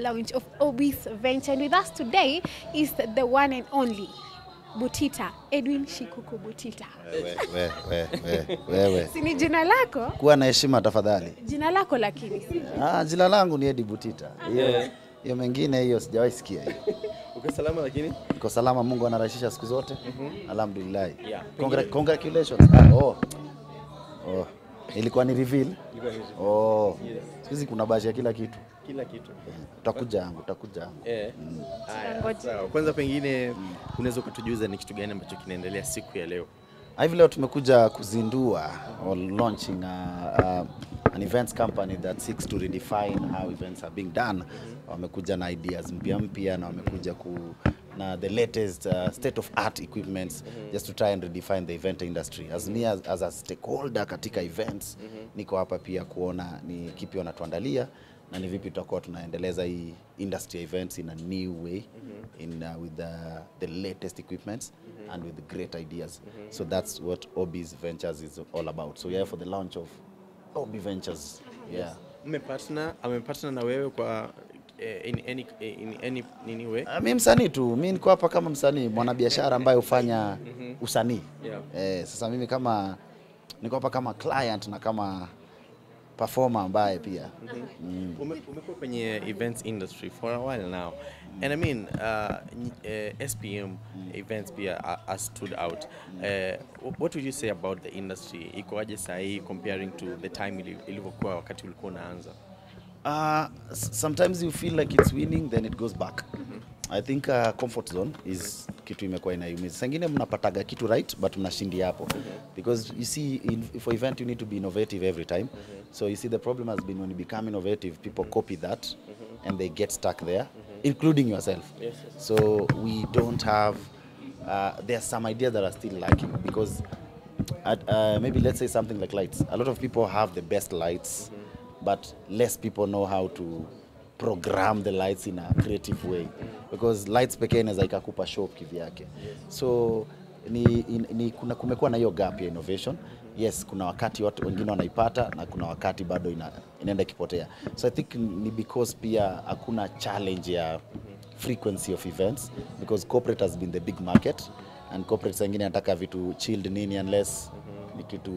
launch of Obis Venture. And with us today is the one and only Butita, Edwin Shikuku Butita. Wewe, wewe, wewe, wewe. Si ni jina lako? Kuwa na heshima tafadhali. Jina lako lakini. si? Ah, jina langu ni Edi Butita. Hiyo hiyo mengine hiyo sijawahi sikia hiyo. Uko salama lakini? Niko salama, Mungu anarahisisha siku zote. Alhamdulillah. Yeah. Congra congratulations. Ah, oh. Oh. Ilikuwa ni reveal. Oh. Siku hizi kuna bashi ya kila kitu. Kila kitu. Utakuja yangu, utakuja yangu. Eh. Haya, Tunangoja. sawa. Kwanza pengine unaweza ukatujuza ni kitu gani ambacho kinaendelea siku ya leo? Hivi leo tumekuja kuzindua or launching a, a, an events company that seeks to redefine how events are being done. Wamekuja na ideas mpya mpya na wamekuja ku na the latest uh, state of art equipments just to try and redefine the event industry. As me as, as a stakeholder katika events niko hapa pia kuona ni kipi wanatuandalia na ni vipi tutakuwa tunaendeleza hii industry events in a new way in uh, with the, the latest equipments and with great ideas so that's what Obis Ventures is all about so we are here for the launch of Obi Ventures yeah Mmepartner, amepartner na wewe kwa eh, in any in any nini way? Uh, mi msanii tu mi niko hapa kama msanii mwanabiashara ambaye hufanya usanii Yeah. eh, sasa mimi kama niko hapa kama client na kama performer ambaye pia Ume- Umekuwa kwenye events industry for a while now. And I mean, uh, n- uh, SPM events pia are, are stood out. Uh, wh- what would you say about the industry? Ikoaje sahi comparing to the time ili- ilivyokuwa wakati ulikuwa unaanza? Uh, s- sometimes you feel like it's winning then it goes back. I think uh, comfort zone is kitu imekuwa inaiumiza. Sengine mnapataga kitu right but mnashindia hapo. Because you see in, for event you need to be innovative every time. So you see the problem has been when you become innovative people copy that and they get stuck there including yourself. So we don't have uh, there are some ideas that are still lacking because at, uh, maybe let's say something like lights. A lot of people have the best lights, but less people know how to program the lights in a creative way because lights pekee inaweza ikakupa show kivyake so ni, in, ni kuna kumekuwa na hiyo gap ya innovation yes kuna wakati watu wengine wanaipata na kuna wakati bado ina, inaenda ikipotea so i think ni because pia hakuna challenge ya frequency of events because corporate has been the big market and corporate wengine anataka vitu chilled nini unless ni kitu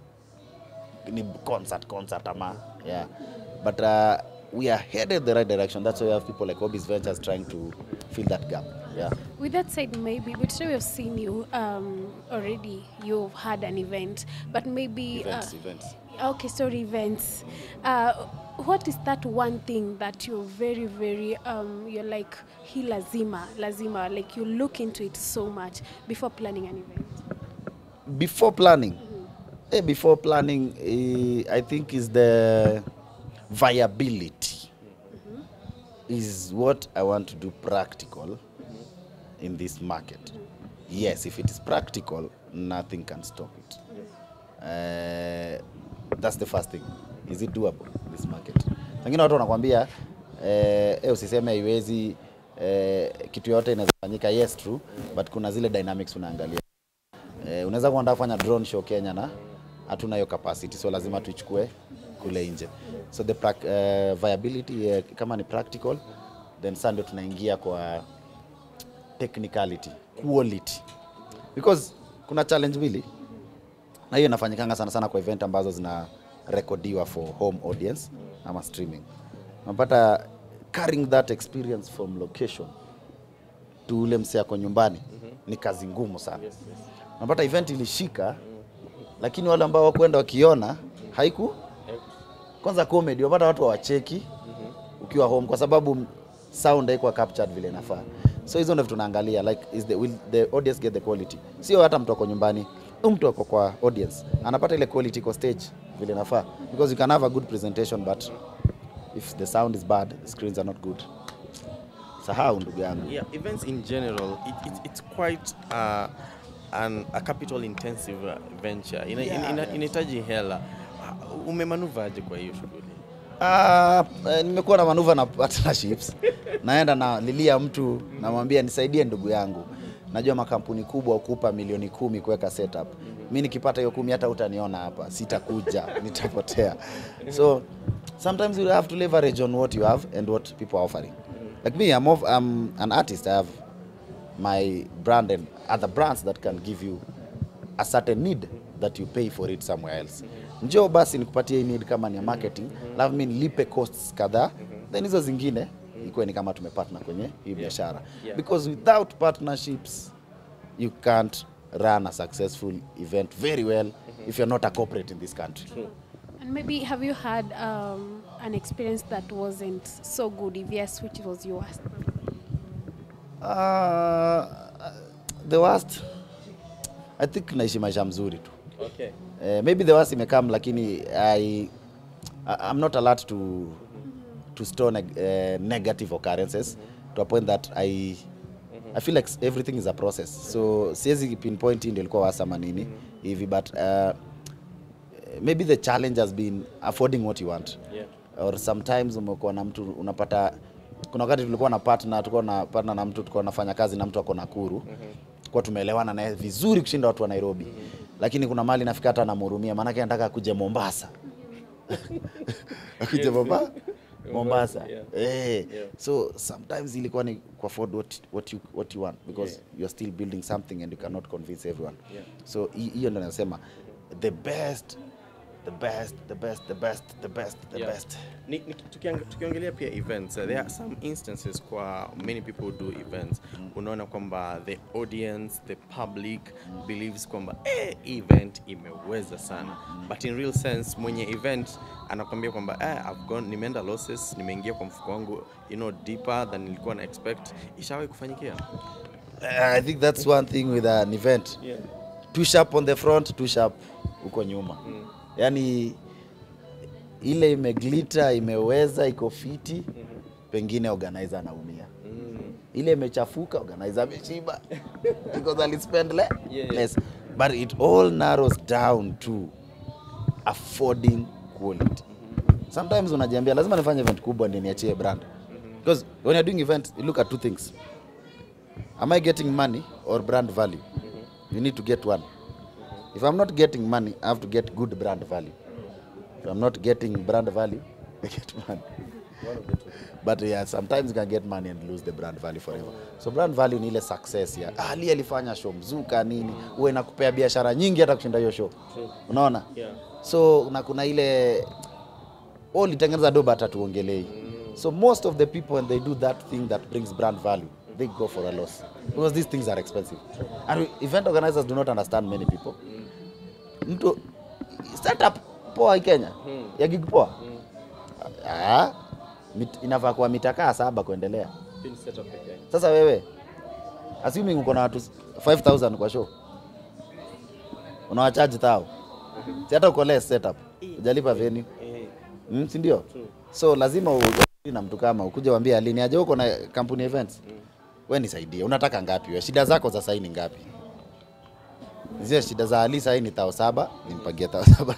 ni concert concert ama yeah but uh, we are headed the right direction that's why we have people like Obis Ventures trying to fill that gap yeah With that said, maybe, but today we've seen you um, already, you've had an event, but maybe. events uh, events Okay, sorry, events. Uh, what is that one thing that you're very, very, um, you're like, he lazima, lazima, like you look into it so much before planning an event? before planning eh, before planning eh, i think is the viability is what i want to do practical in this market yes if it is practical nothing can stop it uh, that's the first thing is it doable this market wengine watu wanakwambia eh, eh, usiseme haiwezi eh, kitu yote inaweza fanyika yes true but kuna zile dynamics unaangalia Eh, unaweza kuandaa kufanya drone show Kenya na hatuna hiyo capacity, so lazima tuichukue kule nje. So the prac- eh, viability eh, kama ni practical then sasa ndio tunaingia kwa technicality, quality because kuna challenge mbili na hiyo inafanyikanga sana sana kwa event ambazo zina rekodiwa for home audience ama streaming. Unapata carrying that experience from location to ule msee ako nyumbani ni kazi ngumu sana unapata event ilishika lakini wale ambao wakwenda wakiona haiku kwanza comedy unapata watu hawacheki ukiwa home kwa sababu sound haikuwa captured vile inafaa so hizo ndio vitu tunaangalia like is the, will the audience get the quality sio hata mtu ako nyumbani huyu mtu ako kwa audience anapata ile quality kwa stage vile inafaa because you can have a good presentation but if the sound is bad the screens are not good sahau ndugu yangu Yeah, events in general, it, it, it's quite uh, an, a capital intensive uh, venture. Ina, Yeah, ina, ina, yeah. inahitaji hela. Uh, Umemanuvaje kwa hiyo shughuli? Ah, eh, nimekuwa na manuva na partnerships. Naenda na lilia mtu namwambia nisaidie ndugu yangu. Najua makampuni kubwa ukupa milioni kumi kuweka setup. Mi nikipata hiyo kumi hata utaniona hapa, sitakuja, nitapotea. So sometimes you have to leverage on what you have and what people are offering. Like me, I'm, of, I'm an artist. I have my brand and other brands that can give you a certain need that you pay for it somewhere else. Njoo basi nikupatie hii need kama ni ya marketing, alafu mimi nilipe costs kadhaa, then hizo zingine ikuwe ni kama tumepartner kwenye hii biashara. Yeah. Because without partnerships you can't run a successful event very well if you're not a corporate in this country. And maybe have you had um, an experience that wasn't so good? If yes, which was your worst? Uh, the worst I think naishi maisha mzuri tu. Okay. Uh, maybe the worst imekam lakini I, I I'm not allowed to to store neg uh, negative occurrences to a point that I I feel like everything is a process. So siwezi pinpoint hii ndio ilikuwa worst ama nini hivi but uh, maybe the challenge has been affording what you want Yeah. or sometimes umekuwa na mtu unapata kuna wakati tulikuwa na partner tulikuwa na partner na mtu tulikuwa nafanya kazi na mtu ako Nakuru kwa tumeelewana naye vizuri kushinda watu wa Nairobi lakini kuna mali nafika hata namhurumia maanake anataka akuje Mombasa akuje Mombasa Mombasa yeah. eh Yeah. so sometimes ilikuwa ni ku afford what, what, you, what you want because Yeah. you're still building something and you cannot convince everyone Yeah. so hi- hiyo ndo nasema the best the best the best the best the best the Yeah. best Ni, ni, tukiang- tukiongelea pia events uh, there are some instances kwa many people who do events unaona kwamba the audience the public believes kwamba eh, event imeweza sana but in real sense mwenye event anakwambia kwamba eh, I've gone, nimeenda losses nimeingia kwa mfuko wangu you know deeper than nilikuwa na expect ishawahi kufanyikia Uh, I think that's one thing with an event. yeah. Too sharp on the front, too sharp huko nyuma. Mm. Yaani ile imeglita, imeweza, iko fiti, pengine organizer anaumia. Mm. Ile imechafuka, organizer ameshiba because alispend le Yeah. less. But it all narrows down to affording quality. Sometimes unajiambia lazima nifanye event kubwa ndio niachie brand. Because when you're doing event, you look at two things. Am I getting money or brand value? You need to get one. If I'm not getting money, I have to get good brand value. If I'm not getting brand value, I get money. But yeah, sometimes you can get money and lose the brand value forever. So brand value ni ile success ya ah, Ali alifanya show mzuka nini, uwe nakupea biashara nyingi hata kushinda hiyo show. Unaona? Yeah. So na kuna ile oh, ulitengeneza doba hata tuongelei. So most of the people when they do that thing that brings brand value, they go for a loss because these things are expensive. And event organizers do not understand many people. Mtu startup poa hii Kenya ya gig poa ah, mit, inafaa kuwa mitakaa saba kuendelea. Pin setup pekee. Sasa wewe assuming uko na watu 5000 kwa show unawachaji thao, si hata uko less setup, hujalipa venue Eh, mm, si ndio? True. So lazima ujadili na mtu kama ukuje waambie alini aje uko na kampuni events we nisaidie, unataka ngapi wewe? Shida zako za saini ngapi? Zile shida za Ali sahi ni thao saba, nimpagie thao saba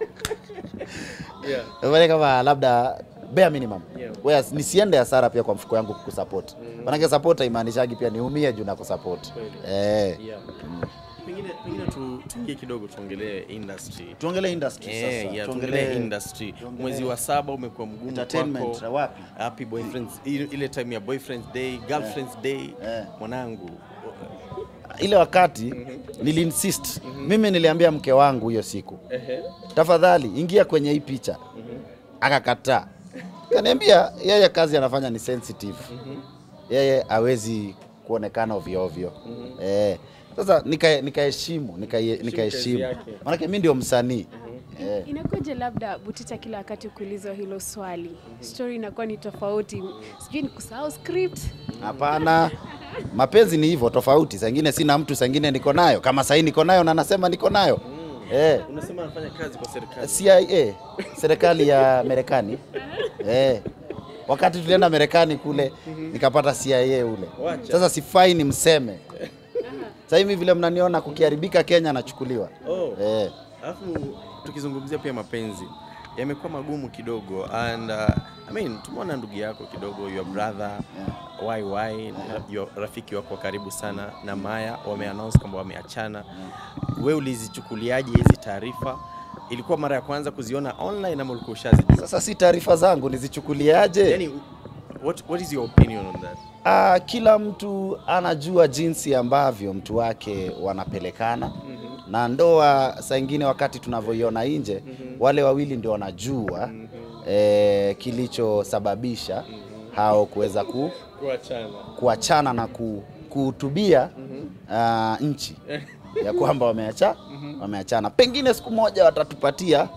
yeah. Fanya kama labda bare minimum Yeah. Whereas nisiende hasara pia kwa mfuko yangu kukusupport. Manake support haimaanishaji pia niumie juu na kusupport. Kweli. Eh. Yeah. Pengine pengine tu tuingie kidogo tuongelee industry. Tuongelee industry Eh, sasa. yeah, tuongelee industry. tuongelee- Mwezi wa saba umekuwa mgumu Entertainment, kwako. wapi? Happy boyfriends ile ile time ya boyfriends day, girlfriends day. Eh. Mwanangu. Ile wakati niliinsist. Mimi niliambia mke wangu hiyo siku. Tafadhali ingia kwenye hii picha. Akakataa. Kaniambia yeye kazi anafanya ni sensitive. Yeye hawezi kuonekana ovyo ovyo. Eh. Sasa nika- nikaheshimu, nika nikaheshimu. yake. Maanake mimi ndio msanii. Eh. Inakuja labda Butita kila wakati kuulizwa hilo swali, story inakuwa ni tofauti, sijui ni kusahau script. Hapana, mapenzi ni hivyo tofauti. Saa ingine sina mtu, saa ingine niko nayo. Kama sahii niko nayo na nasema niko nayo eh. Unasema anafanya kazi kwa serikali. CIA, serikali ya Marekani eh. Wakati tulienda Marekani kule nikapata CIA ule. Wacha. Sasa sifai ni mseme. Sasa hivi vile mnaniona kukiharibika Kenya nachukuliwa. Oh. Eh. Alafu tukizungumzia pia mapenzi yamekuwa magumu kidogo and uh, I mean tumeona ndugu yako kidogo your brother YY your rafiki wako wa karibu sana na Maya wameannounce kwamba wameachana. Wewe ulizichukuliaje hizi taarifa ilikuwa mara ya kwanza kuziona online ama ulikuwa ushazijua? Sasa si taarifa zangu nizichukuliaje? Yani, what, what is your opinion on that? Ah, kila mtu anajua jinsi ambavyo mtu wake wanapelekana na ndoa. Saa ingine wakati tunavyoiona nje, wale wawili ndio wanajua eh, kilichosababisha hao kuweza ku, Kuachana. kuachana na ku, kuhutubia ah, nchi ya kwamba wameacha wameachana. Pengine siku moja watatupatia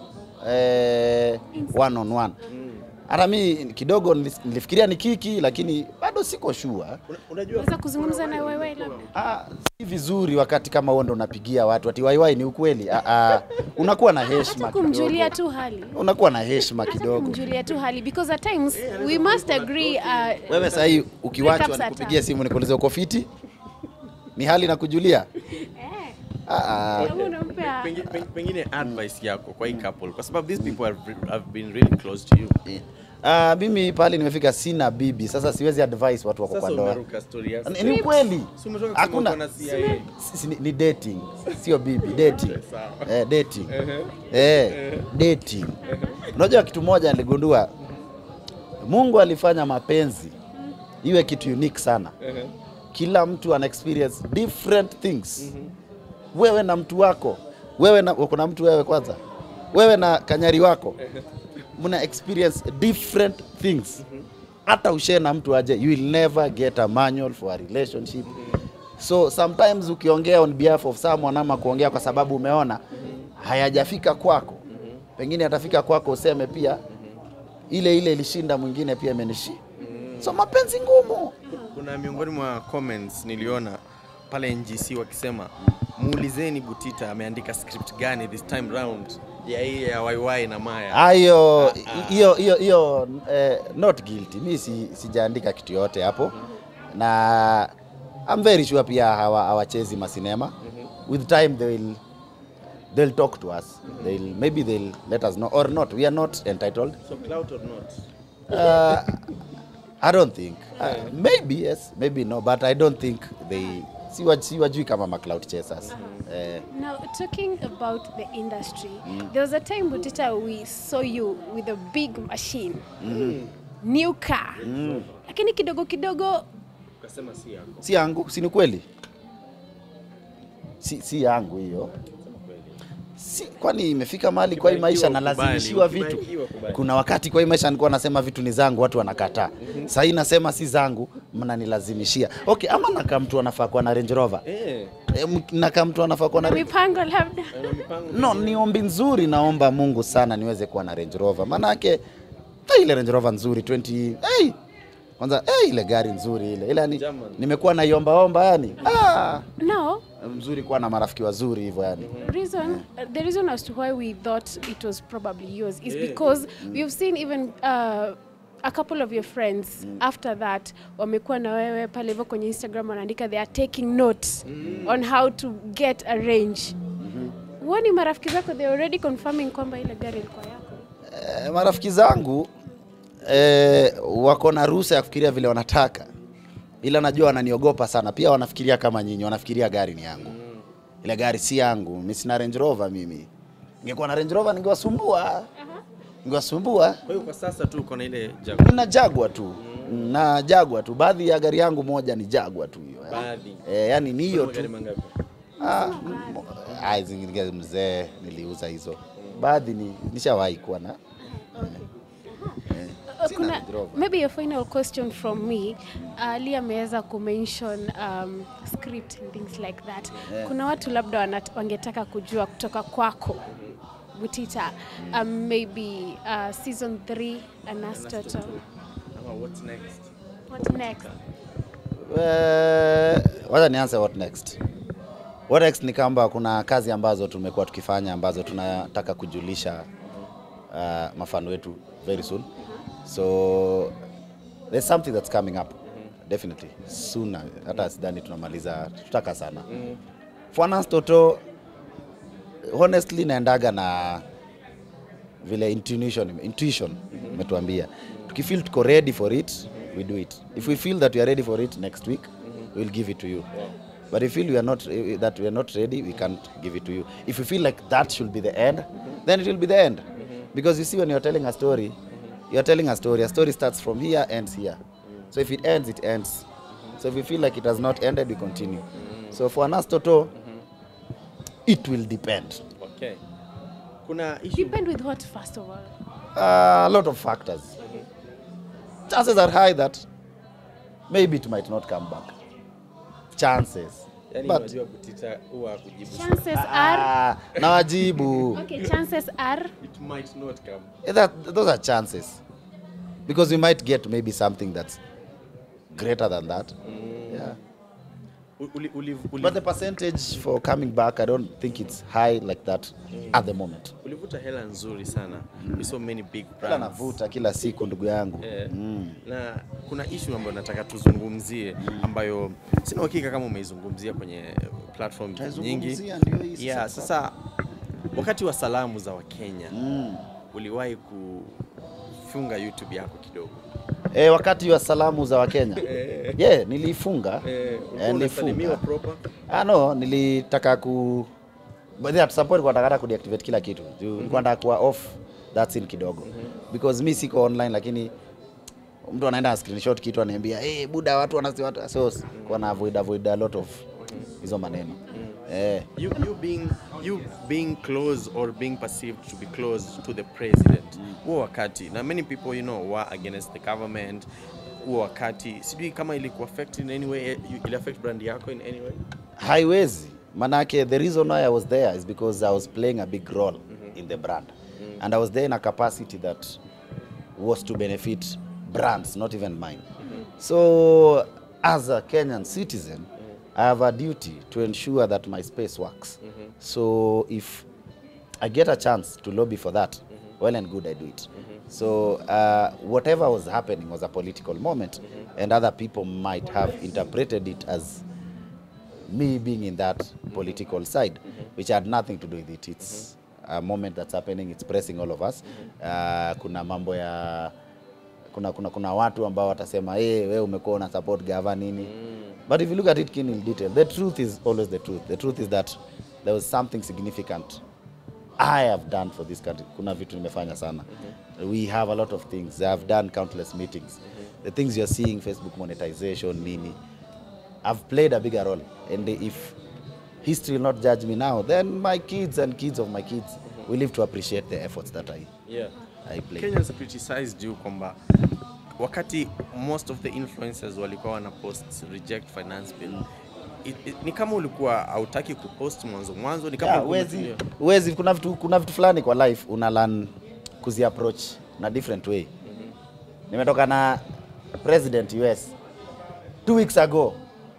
eh, one on one. Hata mi kidogo nilis- nilifikiria ni kiki, lakini bado siko sure. Una- Unajua Unaweza kuzungumza na wewe labda? Ah, si vizuri wakati kama huo ndo unapigia watu ati waiwai ni ukweli. Ah, ah, unakuwa na heshima Hata kumjulia kidogo. tu hali. Unakuwa na heshima Hata kidogo. kumjulia tu hali because at times we must agree uh, Wewe sasa hii ukiwachwa Breakups nikupigie hata. simu nikuulize uko fiti? Ni hali na kujulia? Ah, ah. kama unampea pengine, pengine advice yako kwa hii couple kwa sababu these people have, have been really close to you. Ah, mimi pale nimefika sina bibi, sasa siwezi advise watu wako kwa Sasa ndoa. umeruka story ya Ni- Ni ukweli. Si umetoka kusema uko Hakuna na CIA. Si- ni, ni dating, sio bibi, dating. Sawa. Eh, dating. Eh, dating. Unajua kitu moja niligundua, Mungu alifanya mapenzi iwe kitu unique sana. Kila mtu ana experience different things. Wewe na mtu wako, wewe na uko na mtu wewe kwanza, wewe na kanyari wako mna experience different things. Hata ushare na mtu aje, you will never get a manual for a relationship. So sometimes ukiongea on behalf of someone ama kuongea kwa sababu umeona hayajafika kwako, pengine atafika kwako useme pia ile ile ilishinda mwingine pia imenishi. So mapenzi ngumu. Kuna miongoni mwa comments niliona pale NGC wakisema muulizeni Butita ameandika script gani this time round ya hii ya YY na Maya. Hayo hiyo hiyo hiyo eh, not guilty. Mi si, sijaandika kitu yote hapo na I'm very sure pia hawa hawachezi masinema. With time they will they'll talk to us. They'll maybe they'll let us know or not. We are not entitled. So clout or not? Uh, I don't think. Uh, maybe yes, maybe no, but I don't think they si wa- si wajui kama ma cloud chasers. Eh, Now, talking about the industry, there was a time, Butita, we saw you with a big machine, new car. Lakini kidogo kidogo, Ukasema si yako. si yangu, si ni kweli? Si, si yangu hiyo. Si, kwani imefika mahali kwa hii maisha Ukibarikiwa nalazimishiwa ukubali, vitu. ukibarikiwa ukubali. Kuna wakati kwa hii maisha nilikuwa nasema vitu ni zangu, watu wanakataa. Sasa hii nasema si zangu, mnanilazimishia. Okay, ama nakaa mtu anafaa kuwa na Range Rover. Eh, Eh, m- nakaa mtu anafaa kuwa na na Range mipango labda. ana mipango. No, ni ombi nzuri, naomba Mungu sana niweze kuwa na Range Rover. Maanake hey, ile Range Rover nzuri 20 hey, kwanza hey, ile gari nzuri ile ile yani, German. nimekuwa naiomba omba yani ah, Now, mzuri kuwa na marafiki wazuri hivyo yani. reason uh, the reason as to why we thought it was probably yours is because we've seen even uh, a couple of your friends after that wamekuwa na wewe pale hivyo kwenye instagram wanaandika they are taking notes on how to get a range huoni marafiki zako they already confirming kwamba ile gari ilikuwa yako Eh, marafiki zangu eh, wako na ruhusa ya kufikiria vile wanataka, ila najua wananiogopa sana. Pia wanafikiria kama nyinyi, wanafikiria gari ni yangu. Ile gari si yangu, mimi sina Range Rover mimi. Ningekuwa na Range Rover ningewasumbua, ningewasumbua. Kwa hiyo kwa sasa tu uko na ile Jaguar. Nina Jagwa tu na Jagwa tu, baadhi ya gari yangu moja ni Jagwa tu hiyo eh. Baadhi. Eh, yani ni hiyo Magari tu. mangapi? Ah, m- ah, zingine mzee niliuza hizo, baadhi ni nishawahi kuwa na Uh, Sina kuna Range Rover. maybe a final question from me ali ameweza kumention um, script and things like that kuna watu labda wanat- wangetaka kujua kutoka kwako butita um, maybe uh, season 3 anastoto Ama what's next? what next Eh, wacha nianze what next. What next ni kwamba kuna kazi ambazo tumekuwa tukifanya ambazo tunataka kujulisha uh, mafano wetu very soon. So there's something that's coming up definitely sooner. Hata sidhani tunamaliza, tutaka sana. Finance Toto honestly naendaga na vile intuition intuition imetuambia tukifeel tuko ready for it we do it if we feel that we are ready for it next week we'll give it to you But if you feel we are not eh, that we are not ready, we can't give it to you. If you feel like that should be the end, then it will be the end. Because you see, when you're telling a story, you're telling a story. A story starts from here, ends here. So if it ends, it ends. So if we feel like it has not ended, we continue. So for Anas Toto, it will depend. Okay. Kuna issue Depend with what, first of all? a lot of factors. Chances are high that maybe it might not come back. Chances. yani But unajua kutita huwa kujibu Chances are, ah, nawajibu. okay, chances are, it might not come. Eh, that, those are chances. Because we might get maybe something that's greater than that. Yeah. U- Uli, uli, uli, But the percentage for coming back, I don't think it's high like that at the moment. ulivuta hela nzuri sana. We saw many big Kila brands. navuta kila siku ndugu yangu. Eh, Mm. na kuna issue ambayo nataka tuzungumzie ambayo sina uhakika kama umeizungumzia kwenye platform nyingi. Taizungumzia, ndio hii Yeah, sasa. sasa wakati wa salamu za Wakenya Mm. uliwahi kufunga YouTube yako kidogo. E, wakati wa salamu za Wakenya yeah, niliifunga Eh, ulikuwa Eh, unasalimiwa nilifunga. proper. Ah, no, nilitaka ku but at some point nilikuwa nataka ku deactivate kila kitu. Juu Nilikuwa nataka kuwa off that scene kidogo. Because mi siko online lakini mtu anaenda na screenshot kitu ananiambia hey, buda watu wanasi watu so kwa na avoid avoid a lot of hizo maneno. Eh, You, you being you being close or being perceived to be close to the president huo wakati na many people you know were against the government huo wakati sijui kama iliku affect in any way you- ili affect brand yako in any way haiwezi manake the reason why I was there is because I was playing a big role in the brand and I was there in a capacity that was to benefit brands not even mine so as a Kenyan citizen I have a duty to ensure that my space works so if I get a chance to lobby for that well and good I do it so uh, whatever was happening was a political moment and other people might have interpreted it as me being in that political side, which had nothing to do with it. It's a moment that's happening, it's pressing all of us. Uh, kuna mambo ya kuna, kuna, kuna watu ambao watasema hey, we umekuwa una support gava nini but if you look at it in detail the truth is always the truth the truth is that there was something significant I have done for this country. Kuna vitu nimefanya sana. We have a lot of things. I have done countless meetings. The things you're seeing, Facebook monetization, nini. I've played a bigger role. And if history will not judge me now, then my kids and kids of my kids will live to appreciate the efforts that I, yeah. I played. Kenyans criticized you kwamba wakati most of the influencers walikuwa wana post reject finance bill it, it, ni kama ulikuwa hautaki kupost mwanzo mwanzo ni kama Yeah, ulikuwa wezi, umetulia. wezi, kuna vitu, kuna vitu fulani kwa life una learn kuzi approach na different way. Nimetoka na president US two weeks ago.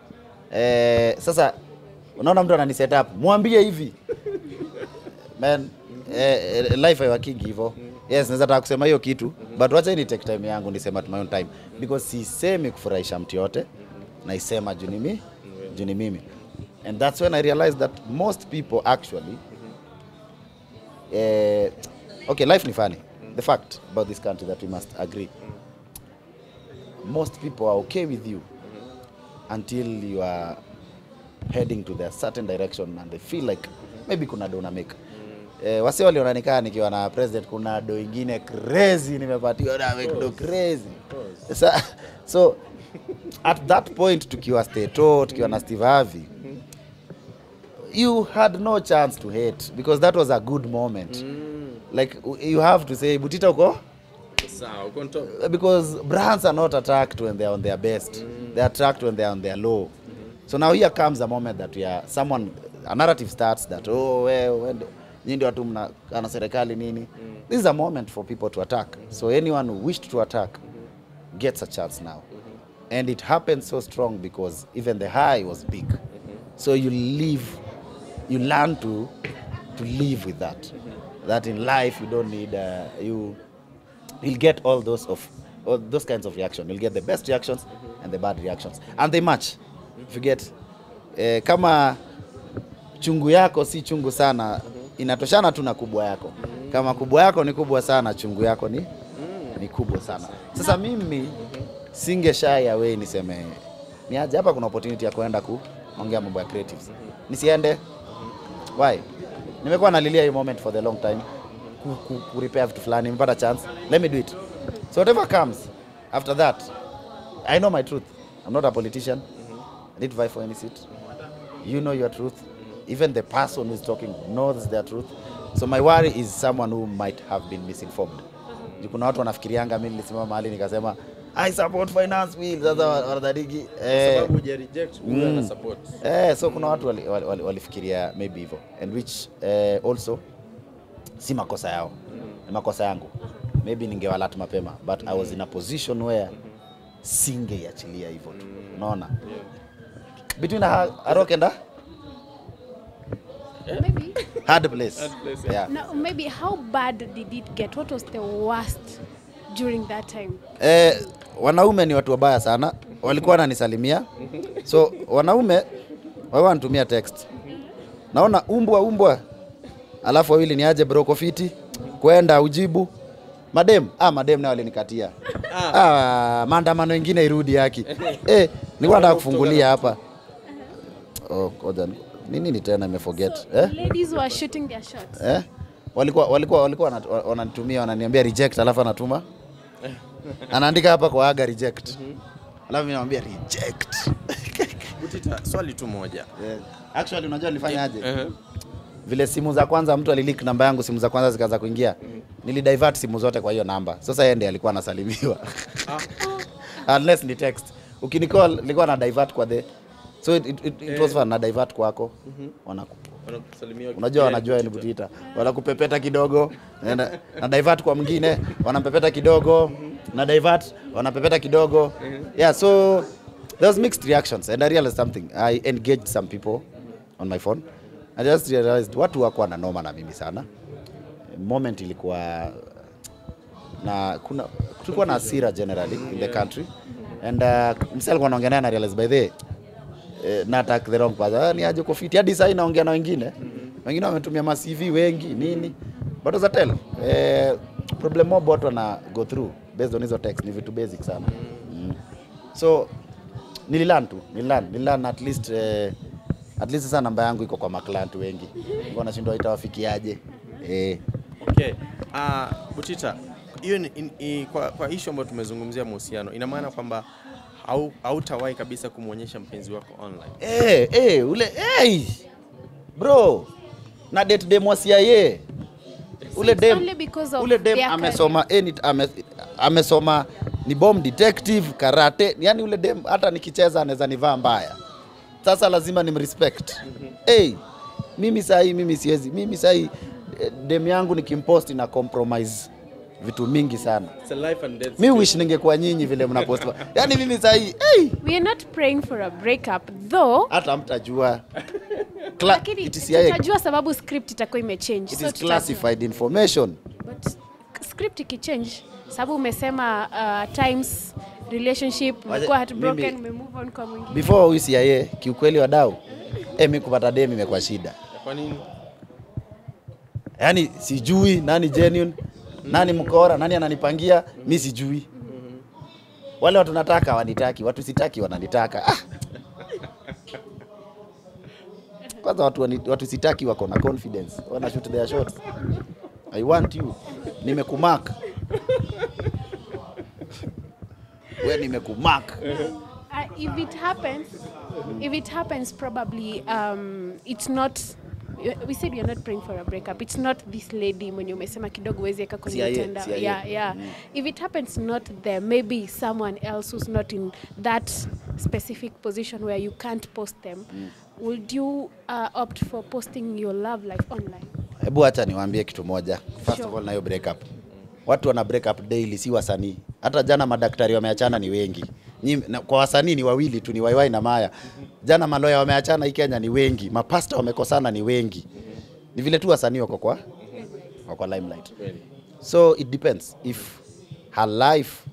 Eh, sasa unaona mtu anani set up, mwambie hivi man, eh, eh, life haiwakingi hivyo. Yes, naweza taka kusema hiyo kitu but wacha ni take time yangu nisema at my own time because sisemi kufurahisha mtu yote naisema juu ni mi juu ni mimi and that's when I realized that most people actually eh, okay life ni funny the fact about this country that we must agree most people are okay with you until you are heading to the certain direction and they feel like maybe kuna do make eh, wasi waliona nikaa nikiwa na president kuna do ingine crazy nimepatiwa na make do crazy Sa, so at that point tukiwa steto tukiwa na steve harvey you had no chance to hate because that was a good moment like you have to say butita uko Sawa, uko on top. because brands are not attacked when they're on their best they're attacked when they're on their low so now here comes a moment that we are someone a narrative starts that oh we, we, nyinyi ndio watu mna ana serikali nini this is a moment for people to attack so anyone who wished to attack gets a chance now and it happened so strong because even the high was big so you live you learn to to live with that that in life you don't need uh, you you'll get all those of all those kinds of reaction you'll get the best reactions and the bad reactions and they match if you get eh, kama chungu yako si chungu sana inatoshana tu na kubwa yako kama kubwa yako ni kubwa sana chungu yako ni ni kubwa sana sasa mimi singe shy away niseme ni aje hapa kuna opportunity ya kwenda ku ongea mambo ya creatives nisiende why nimekuwa nalilia hii moment for the long time ku, ku, ku repair vitu fulani nimepata chance let me do it so whatever comes after that i know my truth i'm not a politician i need to vie for any seat you know your truth even the person who's talking knows their truth so my worry is someone who might have been misinformed Juu kuna watu wanafikirianga mi nilisimama mahali nikasema i support finance bill sasa wanadadiki eh, sababu huja reject huyu ana support Eh, so kuna watu walifikiria wali, wali walifikiria maybe hivyo and which eh, also si makosa yao ni makosa yangu maybe ningewalat mapema but i was in a position where singeiachilia hivyo tu unaona between a, a rock and a Maybe. hard place, Hard place, yeah. Now, maybe how bad did it get? What was the worst during that time? Eh, wanaume ni watu wabaya sana, walikuwa wananisalimia. So wanaume wao wanatumia text, naona umbwa umbwa, alafu wawili ni aje bro kofiti kwenda ujibu madem ah, madem nao walinikatia ah, maandamano ingine irudi haki eh, nilikuwa nataka kufungulia hapa oh, ngoja ni- nini ni tena imeforget eh? Ladies were shooting their shots. eh? walikuwa walikuwa walikuwa wanat- wananitumia wananiambia reject, alafu anatuma anaandika hapa kwa aga reject, alafu mimi namwambia reject. Butita, swali tu moja Yeah. Actually unajua nilifanya aje? Ehe. Vile simu za kwanza mtu alileak namba yangu, simu za kwanza zikaanza kuingia, nilidivert simu zote kwa hiyo namba. Sasa yeye ndiye alikuwa anasalimiwa unless ni text. Ukinicall nilikuwa na divert kwa the so it, it, it, it was fun na divert kwako wanaku Wanakusalimia unajua wakipiga wanajua ni Butita. Butita, wanakupepeta kidogo na, na divert kwa mwingine wanampepeta kidogo na divert wanapepeta kidogo yeah so there was mixed reactions and I realized something I engaged some people on my phone I just realized watu wako na noma na mimi sana moment ilikuwa na kuna tulikuwa na hasira generally in the country and uh, msi alikuwa anaongea naye na realize by the way, eh, na attack the wrong person. Ah, ni aje uko fit. Hadi sasa naongea na wengine. Wengine wametumia ma CV wengi nini. But as I tell, eh, problem mob watu wana go through based on hizo text ni vitu basic sana. Mm. So nililearn tu, nililearn, nililearn at least eh, at least sasa namba yangu iko kwa maklant wengi. Ngo nashindwa itawafikiaje. Eh. Okay. Uh, Butita, hiyo ni- in- i- kwa, kwa issue ambayo tumezungumzia mahusiano, ina maana kwamba hau- hautawahi kabisa kumwonyesha mpenzi wako online. Eh, eh, ule hey, bro na date dem wa CIA ule it's dem only because of ule dem their amesoma any, ame, amesoma ni bomb detective karate, yani ule dem hata nikicheza anaweza nivaa mbaya. Sasa lazima nimrespect. Hey, mimi sahi mimi siwezi mimi sahi eh, dem yangu nikimpost na compromise vitu mingi sana. It's a life and death. Mi wish ningekuwa nyinyi vile mnapost. Yani mimi sahi hey, We are not praying for a breakup though. hata mtajua Cla- Lakini it is CIA. tutajua sababu script itakuwa imechange. It So is tutajua. classified information. But script ikichange sababu umesema uh, times relationship Waje- umekuwa heartbroken mimi- umemove on kwa mwingine. Before huyu CIA, kiukweli wadau, eh, mi kupata dem imekuwa shida. Kwa nini? Yaani sijui nani genuine, nani mkora, nani ananipangia, mi sijui. Wale watu nataka wanitaki, watu sitaki wananitaka. Ah. Kwanza watu, wani- watu sitaki wako na confidence, wana shoot their shots. I want you. Nimekumark. We nimekumark. Uh, if it happens, if it happens, probably um, it's not. We said we are not praying for a breakup. It's not this lady mwenye umesema kidogo huwezi eka kwenye CIA, mtandao. CIA. Yeah, yeah. If it happens not there, maybe someone else who's not in that specific position where you can't post them. Would you uh, opt for posting your love life online? Hebu acha niwaambie kitu moja. First Sure. of all, na hiyo break up. Watu wana break up daily, si wasanii. Hata jana madaktari wameachana ni wengi. Nyi, na, kwa wasanii ni wawili tu, ni Waiwai na Maya. Jana maloya wameachana hii Kenya ni wengi, mapasta wamekosana ni wengi. Ni vile tu wasanii wako kwa wako kwa limelight. Kweli. So it depends if her life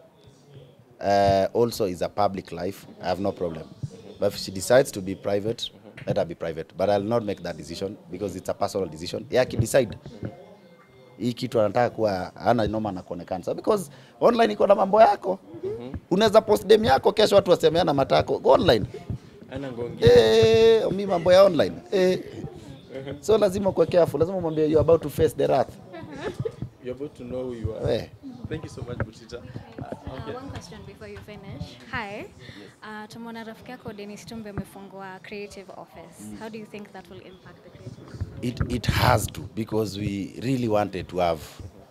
uh, also is a public life, I have no problem. But if she decides to be private, let her be private. But I'll not make that decision because it's a personal decision. Yeah, decide hii kitu anataka kuwa ana noma na kuonekana so because online iko na mambo yako unaweza post dem yako kesho watu wasemeana matako go online Ana ngongi. eh, mi mambo ya online eh. so lazima kuwa careful lazima umwambie you about to face the wrath You're about to know who you are. eh. Thank you so much, Butita. Uh, okay. Uh, one question before you finish. Hi. Uh, tumeona rafiki yako Dennis Tumbe amefungua creative office. How do you think that will impact the creative it, it has to because we really wanted to have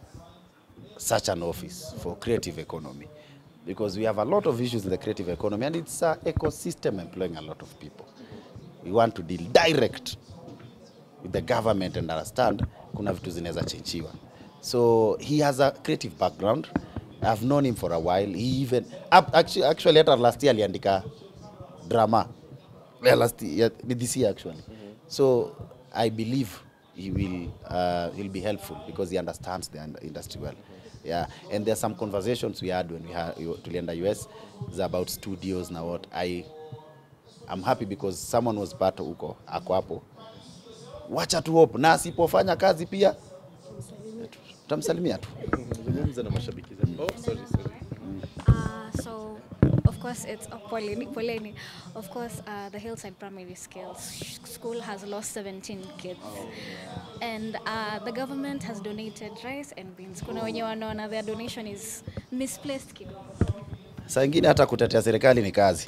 such an office for creative economy because we have a lot of issues in the creative economy and it's an ecosystem employing a lot of people we want to deal direct with the government and understand kuna vitu zinaweza chenjiwa so he has a creative background i've known him for a while he even up, actually, actually hata last year aliandika drama yeah, last year, this year actually so i believe he will uh, he'll be helpful because he understands the ind- industry well yeah and there's some conversations we had when we had tulienda us is about studios na what i i'm happy because someone was part huko ako hapo wacha tu hope na asipofanya kazi pia tutamsalimia tu Zungumza na mashabiki zetu. Oh, sorry, sorry. Uh, so, of course, it's uh, Poleni. Poleni. Of course, uh, the Hillside Primary Skills School has lost 17 kids, and uh, the government has donated rice and beans. Kuna wenye wanaona their donation is misplaced kidogo. saa ingine hata kutetea serikali ni kazi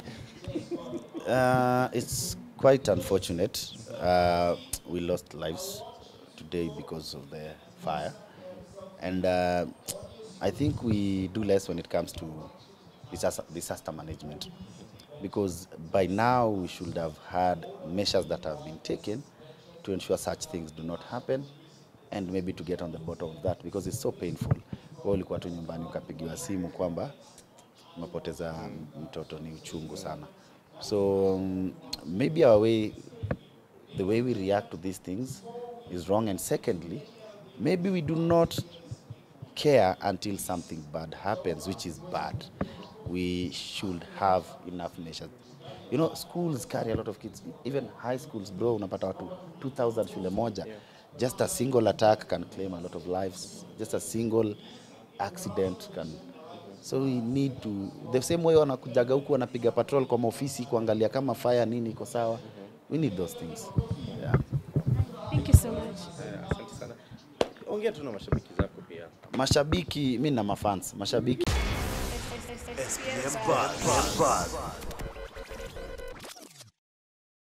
uh, it's quite unfortunate uh, we lost lives today because of the fire and uh, i think we do less when it comes to disaster, disaster management because by now we should have had measures that have been taken to ensure such things do not happen and maybe to get on the bottom of that because it's so painful wewe ulikuwa tu nyumbani ukapigiwa simu kwamba umepoteza mtoto ni uchungu sana so um, maybe our way the way we react to these things is wrong and secondly maybe we do not care until something bad happens which is bad we should have enough measures you know schools carry a lot of kids even high schools bro unapata watu 2000 shule moja just a single attack can claim a lot of lives just a single accident can so we need to the same way wanakujaga huku wanapiga patrol kwa maofisi kuangalia kama fire nini iko sawa we need those things yeah. Thank you so much. Eh, Asante sana. Ongea tu na mashabiki zako pia. mashabiki mi na mafans mashabiki SPM Buzz.